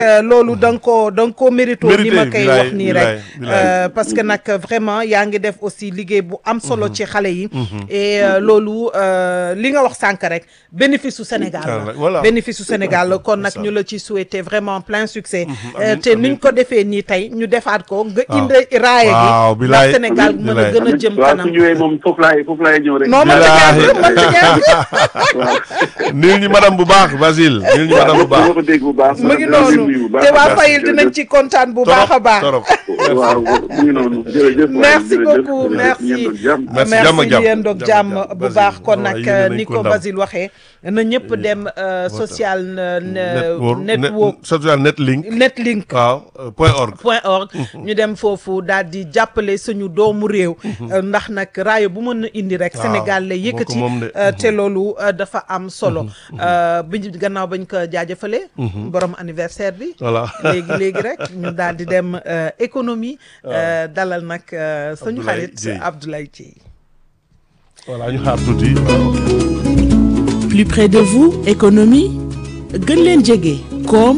loolu da nga koo da nga koo mérito ni ma koy wax nii rek parce que nag vraiment yaa ngi def aussi liggéey bu am solo ci xale yi et loolu li nga wax sànq rek bénéfice su Sénégal la bénéfice su Sénégal la kon nag ñu la ci souhaiter vraiment plein succès te niñ ko defee nii tey ñu defaat ko nga indi raaya gi ndax Sénégal mën a gën a jëm kanam su ñëwee moom foofu laay foofu laay ñëw rek non man man nuyu ñu madame bu baax Basile nuyu ñu madame bu baax ko dégg bu baax mu ngi noonu te waa Fayil dinañ ci kontaan bu baax a baax waaw mu ngi noonu jërëjëf merci beaucoup merci merci yéen doog jàmm bu baax kon nag ni ko Basile waxee na ñëpp dem social network social netlink netlink waaw point org point org ñu dem foofu daal di jàppale suñu doomu réew ndax nag raayo bu mën a indi rek Sénégal lay yëkkati te loolu dafa am solo bi gannaaw bañ ko jaajëfale borom anniversaire bi voilà léegi léegi rek ñu daal di dem économie dalal nag suñu xarit Abdoulaye Dieye voilà ñu xaar tuuti plus près de vous économie gën leen jege koom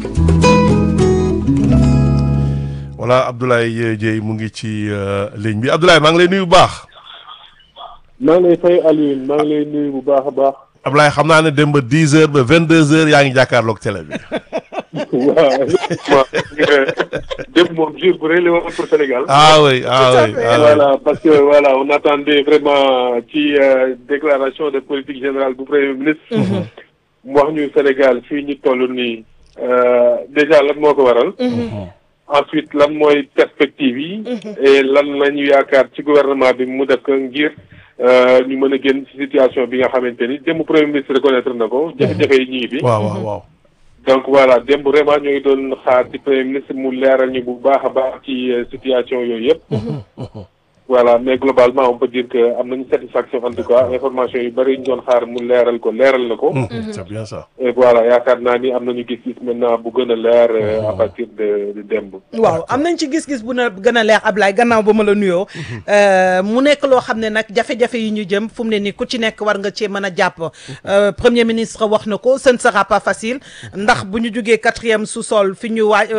voilà Abdoulaye Dieye mu ngi ci ligne bi Abdoulaye maa ngi lay nuyu bu baax. maa ngi lay fay Alioune maa ngi lay nuyu bu baax a baax. Abdoulaye xam naa ne dem ba dix heures ba vingt deux heures yaa ngi jàkkaarloog télé bi. waaw démb moom jour bu rëy la woon pour Sénégal. ah oui ah oui voilà parce que voilà on attendait vraiment ci déclaration de politique générale bu premier ministre. mu wax ñu Sénégal fii ñu toll nii déjà lan moo ko waral. ensuite lan mooy perspective yi. et lan la ñu yaakaar ci gouvernement bi mu def ko ngir ñu mën a génn ci situation bi nga xamante ni démb premier ministre reconnaître na ko. jafe-jafe yi ñu ngi fi. waaw waaw waaw. donc voilà démb vraiment ñoo ngi doon xaar ci premier ministre mu leeral ñu bu baax a baax ci situation yooyu yëpp. voilà mais globalement on peut dire que am nañu satisfaction en tout cas information yu bëri ñu doon xaar mu leeral ko leeral na ko. c'est bien ça. et voilà yaakaar naa ni am nañu gis-gis maintenant bu gën a leer à partir de de démb. waaw am nañ ci gis-gis bu na gën a leer Ablaye gannaaw ba ma la nuyoo mu nekk loo xam ne nag jafe-jafe yi ñu jëm fu mu ne nii ku ci nekk war nga cee mën a jàpp premier ministre wax na ko ce ne sera pas facile ndax bu ñu jógee quatrième sous-sol fi ñu waay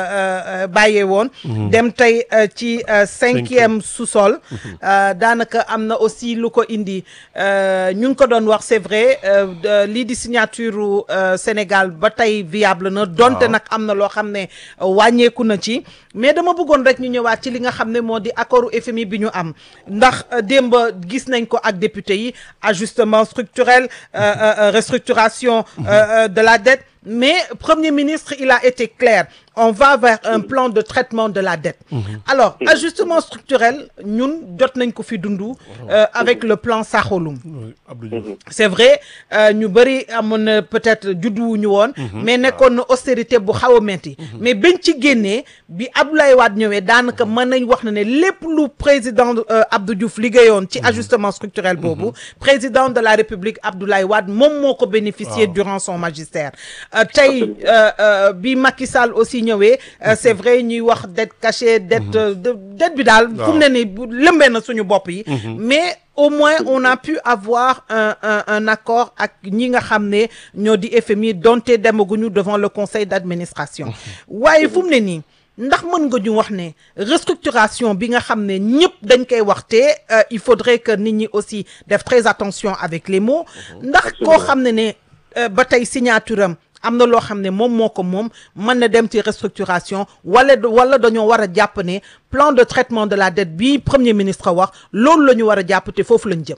bàyyee woon. dem tey ci cinquième sous sol daanaka am na aussi lu ko indi ñu ngi ko doon wax c'est vrai lii di signature Sénégal ba tey viable na donte nag am na loo xam ne wàññeeku na ci mais dama bëggoon rek ñu ñëwaat ci li nga xam ne moo di accordu FMI bi ñu am ndax démb gis nañ ko ak député yi ajustement structurel restructuration de la dette mais Premier ministre il a été clair on va vers un plan de traitement de la dette alors ajustement structurel ñun jot nañ ko fi dundu avec le plan Sakholum c'est vrai ñu bëri amoon na peut-être judduwuñu woon mais nekkoon na austérité bu xaw a metti mais bañ ci génnee bi Abdoulaye Wade ñëwee daanaka mën nañ wax na ne lépp lu président Abdou Diouf liggéeyoon ci ajustement structurel boobu président de la République Abdoulaye Wade moom moo ko bénéficier durant son magistère tey bi Macky Sall aussi ñëwee c'est vrai ñuy wax dette cachée dette dette bi daal fu mu ne ni lëmbee na suñu bopp yi mais au moins on a pu avoir un un un accord ak ñi nga xam ne ñoo di FMI donte demaguñu devant le conseil d'administration waaye fu mu ne nii ndax mën nga ñu wax ne restructuration bi nga xam ne ñëpp dañ koy waxte il faudrait que nit ñi aussi def très attention avec les mots ndax koo xam ne ne ba tey signature am am na loo xam ne moom moo ko moom mën na dem ci restructuration wala wala dañoo war a jàpp ne plan de traitement de la dette bi premier ministre wax loolu la ñu war a jàpp te foofu lañ jëm.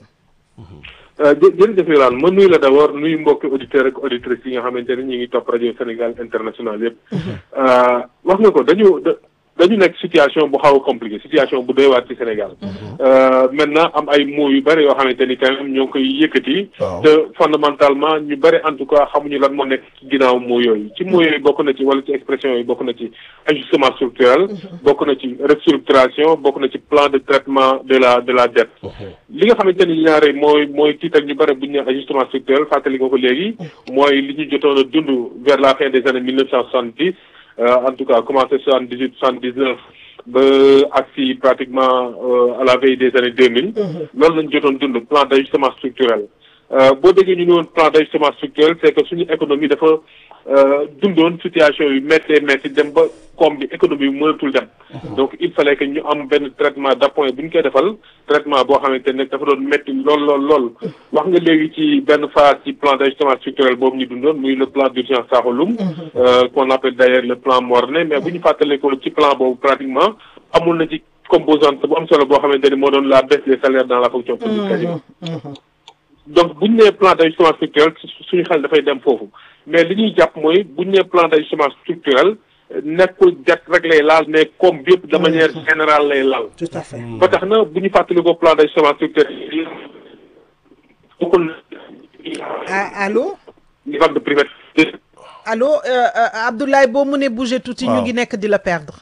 jërëjëf Yolande ma nuyu la d'abord nuyu mbokki auditeurs ak auditrices yi nga xamante ne ñu ngi topp rajo Sénégal international yëpp. wax nga ko dañu dañu nekk situation bu xaw a compliqué situation bu doy waar ci Sénégal. maintenant am ay mots yu bëri yoo xamante ni quand même ñoo ngi koy yëkkati. te fondamentalement ñu bëri en tout cas xamuñu lan moo nekk ci ginnaaw mots yooyu ci mots yooyu bokk na ci wala ci expression yooyu bokk na ci ajustement structurel. bokk na ci restructuration bokk na ci plan de traitement de la de la dette. li nga xamante ni ñaare mooy mooy tiital ñu bëri bu ñu nee ajustement structurel fàttali nga ko léegi. mooy li ñu jotoon a dund vers la fin des années mille neuf cent soixante-dix. en tout cas commencé soixante dix huit soixante dix neuf ba agsi pratiquement à la veille des années deux mille loolu lañ jotoon dund plan d'ajustement structurel boo déggee ñu ne woon plan d'ajustement structurel c'est que suñu économie dafa dundoon situation yu méttee métti dem ba koom bi économie bi mënatul dem. donc il fallait que ñu am benn traitement d'appoint bu ñu koy defal traitement boo xamante ne dafa doon métti lool lool lool. wax nga léegi ci benn phase ci plan d'ajustement structurel boobu ñu dundoon muy le plan d'urgence Saxolum. qu'on appelle d'ailleurs le plan Morne mais bu ñu fàttalee ko ci plan boobu pratiquement amul na ci composante bu am solo boo xamante ni moo doon la baisse des salaires dans la fonction publique quasiment. donc bu ñu nee plan d'ajustement structurel suñu xel dafay dem foofu mais li ñuy jàpp mooy bu ñu nee plan d'ajustement structurel nekkul det rek lay laal mais comme bi yëpp de manière générale lay laal. tout à fait. ba tax na bu ñu fàttali ko plan d'ajustement structurel bokkul ah allo. ni vague de privatisation. allo euh, euh, Abdoulaye boo mënee bouger tuuti. ñu Waaw. ngi nekk di la perdre.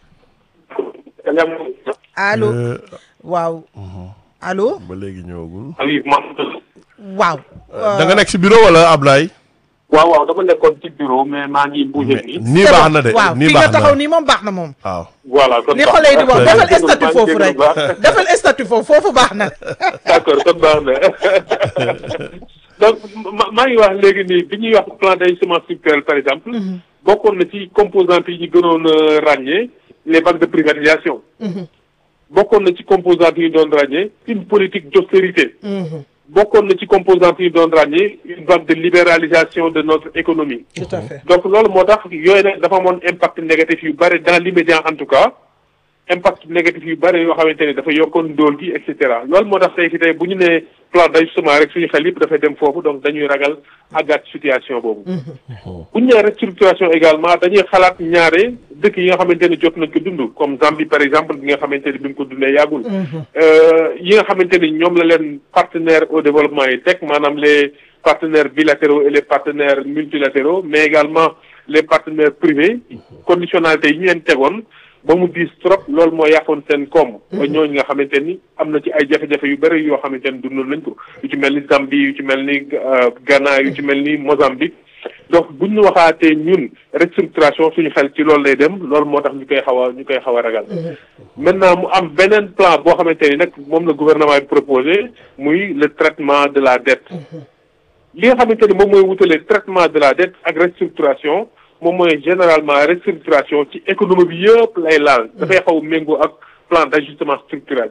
allo Euh, waaw. allo ba léegi ñëwagul. oui man. waaw. da nga nekk si bureau wala Ablaye. waaw waaw dama nekkoon ci bureau mais maa ngi bougé nii. nii c'est baax bon. na de waaw nii fi nga baax taxaw na nii moom baax na moom. waaw. voilà kon ni baax xale yi di wax na. defal statut maa ngi foofu déglu rek bu baax. defal statut foofu foofu baax na. d'accord kon baax na donc ma maa ngi wax léegi nii bi ñuy wax plan d'ajustement structurel par exemple. bokkoon na ci composantes yi ñu gënoon a ràññee les vagues de privatisation. bokkoon na ci composantes yi ñu doon ràññee une politique d'austérité. bokkoon na ci composantes yi ñu doon ràññee une vague de libéralisation de notre économie. tout à fait. donc loolu moo tax yooyu nag dafa amoon impact négatif yu bëri dans l'immédiat en tout cas impact négatif yu bëri yoo xamante ne dafa yokkoon ndóol gi et cetera loolu moo tax tey fi tey bu ñu nee plan d'ajustement rek suñu xel yëpp dafay dem foofu donc dañuy ragal àggaat situation boobu. bu ñu nee restructuration également dañuy xalaat ñaare dëkk yi nga xamante ne jot nañ ko dund comme Zambie par exemple bi nga xamante ne bi mu ko dundee yàggul. yi nga xamante ni ñoom la leen partenaires au développement yi teg maanaam les partenaires bilatéraux et les partenaires multilatéraux mais également les partenaires privés conditionnalité yi ñu leen tegoon ba mu diis trop loolu moo yàqoon seen koom. ba ñooñu nga xamante ni am na ci ay jafe-jafe yu bëri yoo xamante ni dundoon nañ ko yu ci mel ni Zambie yu ci mel ni Ghana yu ci mel ni Mozambique donc buñ ñu waxaatee ñun restructuration suñu xel ci loolu lay dem loolu moo tax ñu koy xaw a ñu koy xaw a ragal. maintenant mu am beneen plan boo xamante ni nag moom la gouvernement bi proposé muy le traitement de la dette. li nga xamante ni moom mooy wutale traitement de la dette ak restructuration moom mooy généralement restructuration ci économie bi yëpp lay laal. dafay xaw a méngoo ak plan d'ajustement structurel.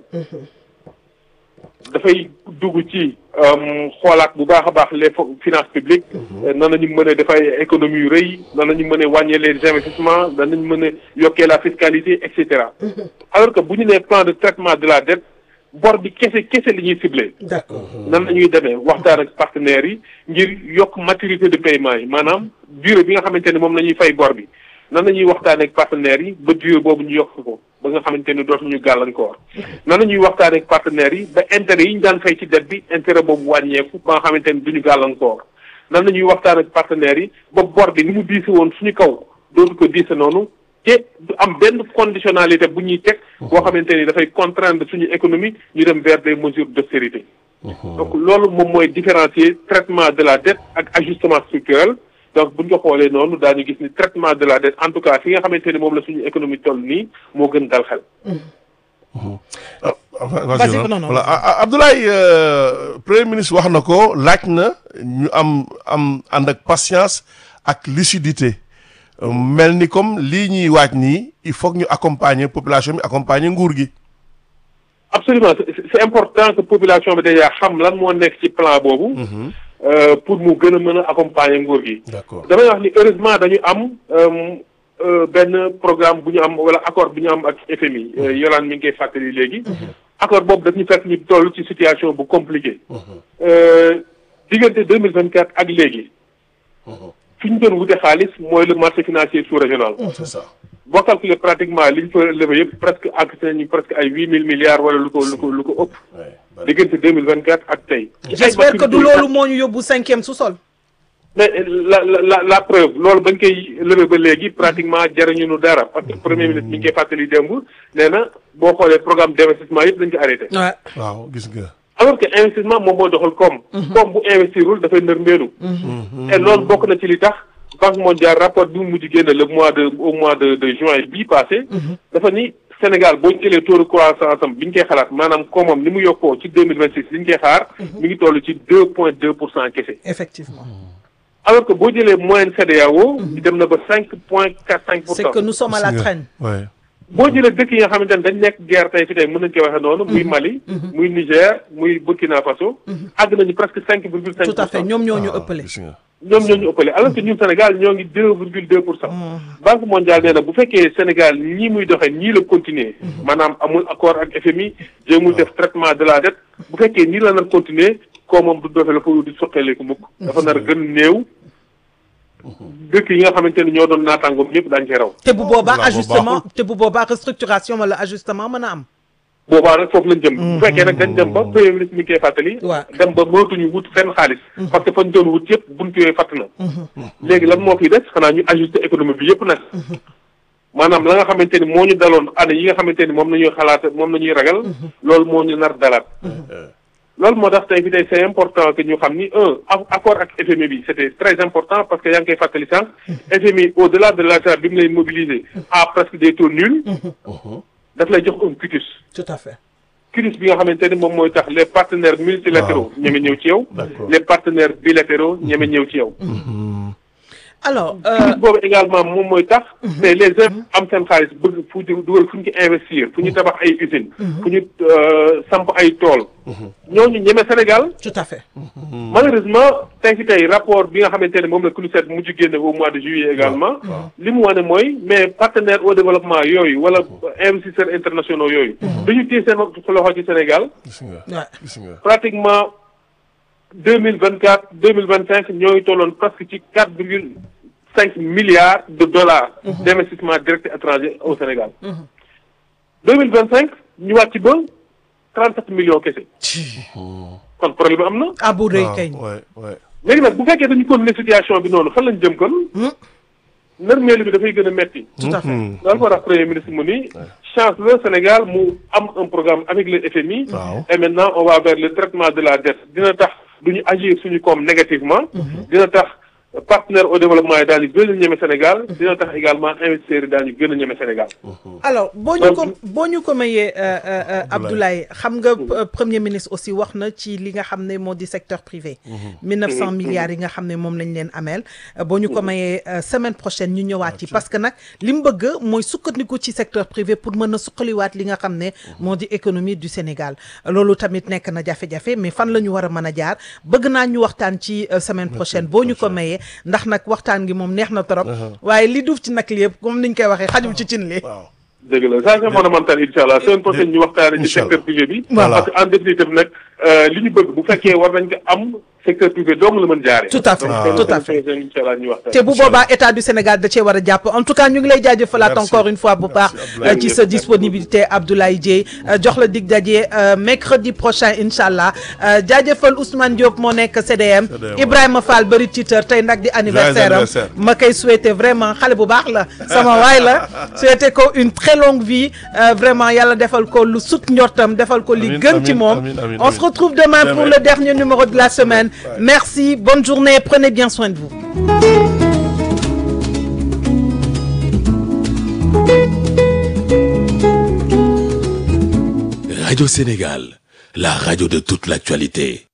dafay dugg ci xoolaat bu baax a baax les finances publiques. nan la ñu mën a def ay économie yu rëy nan la ñu mën a wàññee les investissements nan la ñu mën a yokkee la fiscalité et cetera. alors que bu ñu nee plan de traitement de la dette bor bi kese kese li ñuy ciblé. d'accord nan la ñuy demee waxtaan ak partenaires yi ngir yokk maturité de paiement yi maanaam durée bi nga xamante ne moom la ñuy fay bor bi nan la ñuy waxtaan ak partenaires yi ba durée boobu ñu yokk ko ba nga xamante ne dootuñu gàllankoor. nan la ñuy waxtaan ak partenaires yi ba intérêt yi ñu daan fay ci dette bi intérêt boobu wàññeeku ba nga xamante ne duñu gàllankoor nan la ñuy waxtaan ak partenaires yi ba bor bi ni mu diise woon suñu kaw dootu ko diise noonu. te du am benn conditionnalité bu ñuy teg boo xamante ni dafay contraindre suñu économie ñu dem vers des mesures d'austérité donc loolu moom mooy différencier traitement de la dette ak ajustement structurel donc buñ ko xoolee noonu daañu gis ni traitement de la dette en tout cas fi nga xamante ni moom la suñu économie toll nii moo gën dal xel vas-y non, non. voilà Ah, ah, Abdoulaye euh, premier ministre wax na ko laaj na ñu am am ànd ak patience ak lucidité Euh, mel ni comme lii ñuy waaj nii il faut que ñu accompagner population bi accompagner nguur gi. absolument c'est c'est important que population bi déjà xam lan moo nekk ci plan boobu euh, pour mu gën a mën a accompagner nguur gi d'accord damay wax ni heureusement dañu am euh, euh, benn programme bu ñu am wala accord bu ñu am ak FMI euh, Yolande mi ngi koy fàttali léegi accord boobu daf ñu fekk ñu toll ci situation bu compliquée euh, diggante deux mille vingt quatre ak léegi fi ñu doon wute xaalis mooy le marché financier sous-régional c'est ça. boo calculer pratiquement li ñu fa levé yëpp presque àgg nañu presque ay huit mille milliards wala lu ko lu ko lu ko ëpp Ouais, bari. diggante deux mille vingt quatre ak tey j'espère que du loolu moo ñu yóbbu cinquième sous-sol. mais la la la la preuve loolu bañ koy levé ba léegi pratiquement jariñu nu dara parce que premier ministre mi ngi koy fàttali démb nee na boo xoolee programme d'investissement yëpp dañ ko arrêté. waaw waaw gis nga. alors que investissement moom moo doxal koom. koom bu investirul dafay nërmeelu. et loolu bokk na ci li tax banque mondiale rapport bi mu mujj génne le mois de au mois de de juin bii passé. dafa ni Sénégal boo ñu jëlee taux de croissance am bi ñu koy xalaat maanaam koomam ni mu yokkoo ci deux mille vingt six li ñu koy xaar. mi ngi toll ci deux point deux pour cent kese. effectivement. alors que boo jëlee moyenne CEDEAO dem na ba cinq point quatre cinq pour c'est cent que nous sommes à la Gis nga. traîne Ouais. boo jëlee dëkk yi nga xamante ne dañ nekk guerre tey fi tey mën nañu koy waxee noonu muy Mali muy Niger muy Burkina Faso àgg nañu presque cinq virgule cinq tout à fait ñoom ñoo ñu ëppale Gis nga. ñoom ñoo ñu ëppale alors que ñun Sénégal ñoo ngi deux virgule deux pour cent Banque mondiale nee na bu fekkee Sénégal ñii muy doxee ñii la continuer maanaam amul accord ak FMI jéemul def traitement de la dette bu fekkee nii la nar continuer koo moom du doxe la fa di soqaleeku mukk dafa nar a gën néew dëkk yi nga xamante ni ñoo doon naataangoom ñëpp daañu cee raw te bu boobaa Waaw, bu ajustement baaxul. te bu boobaa restructuration wala ajustement mën a am boobaa nag foofu lañ jëm bu fekkee nag dañ dem ba premier ministre mi ngi koy fàttali Waaw. dem ba mënatuñu wut fenn xaalis parce que fañ doon wut yëpp bunt yooyu fàtt na léegi lan moo fiy des xanaa ñu ajuster économie bi yëpp nag maanaam la nga xamante ni moo ñu daloon année yi nga xamante ni moom la ñuy xalaat moom la ñuy ragal loolu moo ñu nar dalaat loolu moo tax tey fi tey c'est important que ñu xam ni un a- accord ak FMI bi c'était très important parce que yaa ngi koy fàttali sànq FMI au delà de l'argent bi mu lay mobiliser à presque des taux nuls daf lay jox un quitus tout à fait crise bi nga xamante ni moom mooy tax les partenaires multilatéraux ñeme ñëw ci yow D'accord. les partenaires bilatéraux ñeme ñëw ci yow alors euh, crise boobu également moom mooy tax mais les uns am seen xaalis bëgg fu ñu dugal fu ñu ci investir fu ñu tabax ay usines fu ñu euh, samp ay tool ñooñu ñeme Sénégal tout à fait malheureusement tey fi tey rapport bi nga xamante ne moom la CNUSED mujj génne au mois de juillet également li mu wane mooy mais partenaires au développement yooyu wala investisseurs internationaux yooyu dañu téye seen loxo ci Sénégal Gis nga. Ouais. Gis nga. pratiquement deux mille vingt quatre deux mille vingt cinq ñoo ngi tolloon presque ci quatre virgule cinq milliards de dollars d' investissement direct étranger au Sénégal deux mille vingt cinq ñu wàcc ba trente sept millions kese kon problème am na ah bu rëy waaw kay ouais, ouais. léegi nag bu fekkee dañu continuer situation bi noonu fan lañ jëm kon nërmeelu bi dafay gën a metti tout à fait loolu moo tax premier ministre mu ni chance la Sénégal mu am un programme avec le FMI Waaw. et maintenant on va vers le traitement de la dette dina tax duñu agir suñu koom négativement dina tax partenaire au développement yi daañu gën a ñeme Sénégal dina tax également investisseurs yi daañu gën a ñeme Sénégal alors boo ñu ko boo ñu ko mayee euh, euh, euh, Abdoulaye xam nga euh, premier ministre aussi wax na ci li nga xam ne moo di secteur privé. 1900 milliards yi nga xam ne moom lañ leen ameel. euh, boo ñu ko mayee euh, semaine prochaine ñu ñëwaat ci parce que nag li mu bëgg mooy sukkandiku ci secteur privé pour mën a suqaliwaat li nga xam ne moo di économie du Sénégal loolu tamit nekk na jafe-jafe mais fan la ñu war a mën a jaar bëgg naa ñu waxtaan ci euh, semaine prochaine boo ñu ko mayee ndax nag waxtaan gi moom neex na trop. waaye li duuf ci nag li yëpp comme niñ koy waxee xajul ci cin li. waaw. dëgg la ça c'est fondamental incha allah semaine prochaine ñu waxtaane ci Incha allah. secteur privé bi Voilà. parce que en définitive nag euh, li ñu bëgg bu fekkee war nañ ko am secteur privé dong la mën jaare Tout à fait, donc tout à fait. incha allah ñu waxtaan te bu boobaa état du Sénégal da cee war a jàpp en tout cas ñu ngi lay jaajëfalaat Merci. encore une fois bu baax Merci, Abdoulaye. euh, ci sa disponibilité Abdoulaye Dieye euh, jox la dig daje euh, mercredi prochain incha allah euh, jaajëfal Ousmane Diop moo nekk CDM CDM, Ibrahima Fall bëri titeur tey nag di anniversaire am anniversaire. ma koy souhaiter vraiment xale bu baax la sama waay la souhaiter ko une très longue vie euh, vraiment yàlla defal ko lu sut njortam defal ko li Amin, gën ci amin, moom amin, amin, on amin. se retrouve demain pour Demain. le dernier numéro de la semaine merci bonne journée prenez bien soin de vous Radio Sénégal, la radio de toute l'actualité.